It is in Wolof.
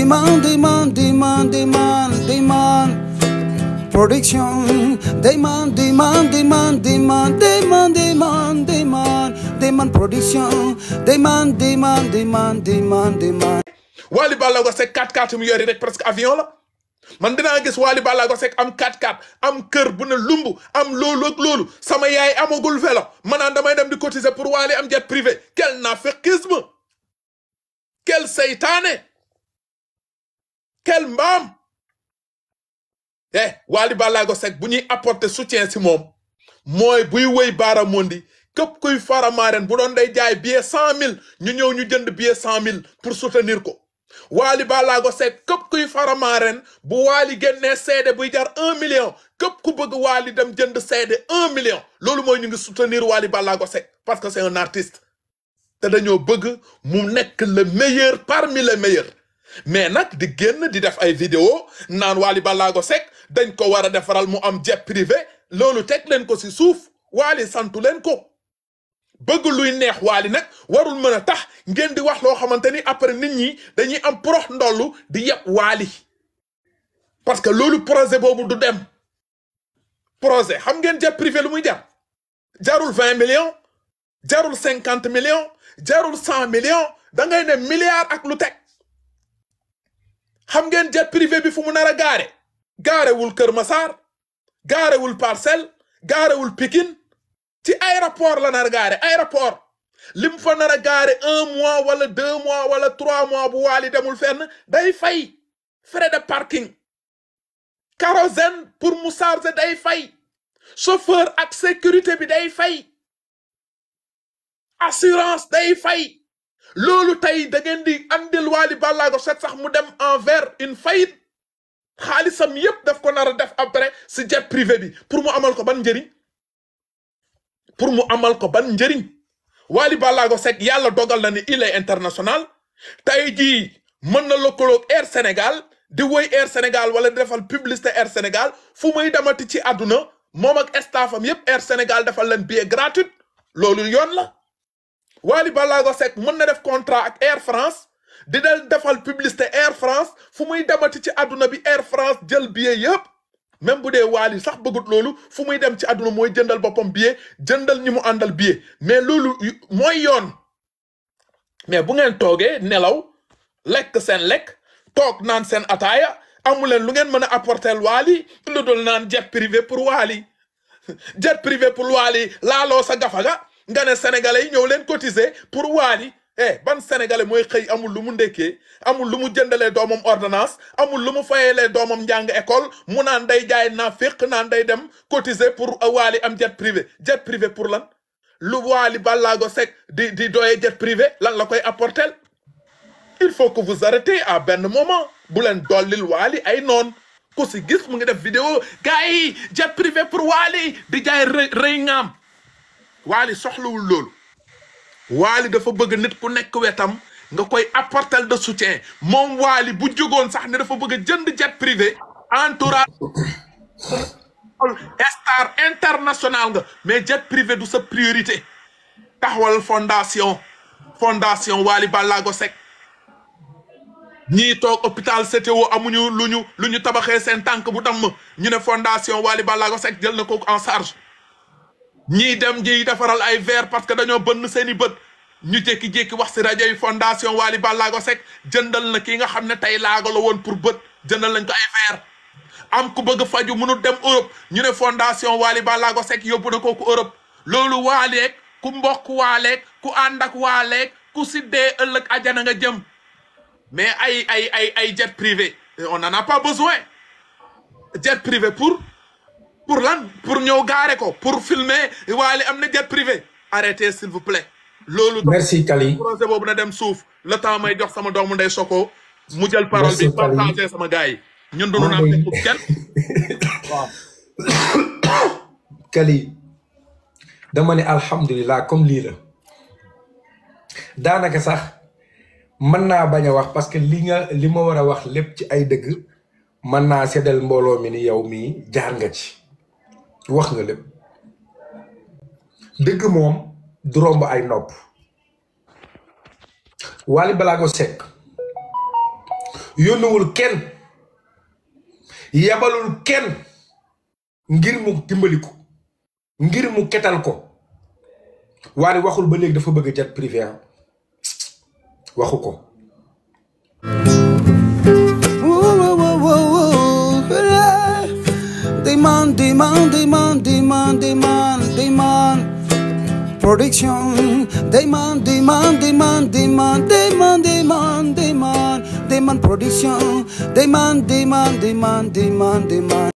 Dayman, Dayman, Dayman, Dayman, Dayman. Production. Dayman, Dayman, Dayman, Dayman, Dayman, Dayman, Dayman. Dayman Production. Dayman, Dayman, Dayman, Dayman, Dayman. Wally Ballago Seck 4x4 mu yori rek presque avion la man dinaa gis Wally Ballago Seck am 4x4 am kër bu ne lumb am loolu ak loolu sama yaay amagul vélo ma naan damay dem di cotiser pour Wally am jet privé quel naaféqisme quel seytaane quel mbaam eh Wally Ballago Seck bu ñuy apporter soutien si moom mooy buy wëy baara mondi képp kuy faramaaren bu doon day jaay billet cent mille ñu ñëw ñu jënd billet cent mille pour soutenir ko Wally Ballago Seck képp kuy faramaaren bu Wally génnee seede buy jar un million képp ku bëgg Wally dem jënd seede un million loolu mooy ñu ngi soutenir Wally Ballago Seck parce que c'est un artiste te dañoo bëgg mu nekk le meilleur parmi les meilleurs mais nag di génn di def ay vidéo naan Wally Ballago Seck dañ ko war a defaral mu am jet privé loolu teg leen ko si suuf Wally santu leen ko bëgg luy neex Wally nag warul mën a tax ngeen di wax loo xamante ni après nit ñi dañuy am prox ndollu di yeb Wally parce que loolu projet boobu du dem projet xam ngeen jet privé lu muy jar jarul vingt millions jarul cinquante millions jarul cent millions da ngay ne milliard ak lu teg xam ngeen jet privé bi fu mu nar a gaare gaarewul Kër Massar gaarewul Parcelles gaarewul Pikine ci aéroport la nar a gaare aéroport lim fa nar a gaare un mois wala deux mois wala trois mois bu Wally demul fenn day fay frais de parking kérosène pour mu charger day fay chauffeur ak sécurité bi day fay assurance day fay loolu tey da ngeen di andil Wally Ballago Seck sax mu dem envers une faillite xaalisam yépp daf ko nar a def après si jet privé bi pour mu amal ko ban njëriñ pour mu amal ko ban njëriñ Wally Ballago Seck yàlla dogal na ni il est international tey jii mën na lëkkaloog Air Sénégal di woy Air Sénégal wala di defal publicité Air Sénégal fu muy demati ci àdduna moom ak staffam yépp Air Sénégal defal leen billet gratuit loolu yoon la Wally Ballago Seck mën na def contrat ak Air France di del defal publicité Air France fu muy demati ci àdduna bi Air France jël billet yëpp même bu dee Wally sax bëggut loolu fu muy dem ci àdduna mooy jëndal boppam billet jëndal ñi mu àndal billet mais loolu mooy yoon mais bu ngeen toogee nelaw lekk seen lekk toog naan seen ataaya amu leen lu ngeen mën a apporter Wally lu dul naan jet privé pour Wally jet privé pour Wally laaloo sa gafaga nga ne sénégalais yi ñëw leen cotiser pour Wally eh ban sénégalais mooy xëy amul lu mu ndekkee amul lu mu jëndalee doomam ordonnance amul lu mu fayelee doomam njàng école mu naan day jaay naa féq naan day dem cotiser pour Wally am jet privé jet privé pour lan lu Wally Ballago Seck di di doyee jet privé lan la koy apporter il faut que vous arrêtez à benn moment bu leen dollil Wally ay noon ku si gis mu ngi def vidéo gars yi jet privé pour Wally di jaay rëy rëy ngaam Wally soxlawul loolu Wally dafa bëgg nit ku nekk wetam nga koy apporter de soutien moom Wally bu jógoon sax ne dafa bëgg a jënd jet privé entourage star international nga mais jet privé du sa priorité taxawal fondation fondation Wally Ballago Seck ñii toog hôpital CTO amuñu lu ñu lu ñu tabaxee seen tànk bu damm ñu ne fondation Wally Ballago Seck jël na ko en charge ñii dem ñiy defaral ay verre parce que dañoo bënn seeni bët ñu jékki-jékki wax si rajo yi fondation Wally Ballago Seck jëndal na kii nga xam ne tey laago la woon pour bët jëndal nañ ko ay verre am ku bëgg faju mënul dem Europe ñu ne fondation Wally Ballago Seck yóbbu na ko ku Europe loolu waaleeg ku mbokk waaleeg ku ànd ak waaleeg ku si dee ëllëg ajana nga jëm mais ay ay ay ay jet privé on n'en a pas besoin jet privé pour pour lan pour ñëw gaare ko pour filmer Wally am na jet privé arrêtez s'il vous plaît loolu merci Kali projet boobu na dem suuf le temps may jox sama doomu ndey soko mu jël parole bi Merci, Kali. partagé sama gars yi ñun dunu Maa naa ngi- fekk kenn Kali dama ne alhamdulilah comme lii la daanaka sax mën naa bañ a wax parce que li nga li ma war a wax lépp ci ay dëgg mën naa seddal mbooloo mi ni yow mii jaar nga ci wax nga lépp dëgg moom du romb ay nopp Wally Ballago Seck yónnuwul kenn yabalul kenn ngir mu dimbali ko ngir mu ketal ko Wally waxul ba léegi dafa bëgg jet privé am waxu ko Demand, demand, demand, demand, demand, demand. Production. Demand, demand, demand, demand, demand, demand, demand, demand. Production. Demand, demand, demand, demand, demand.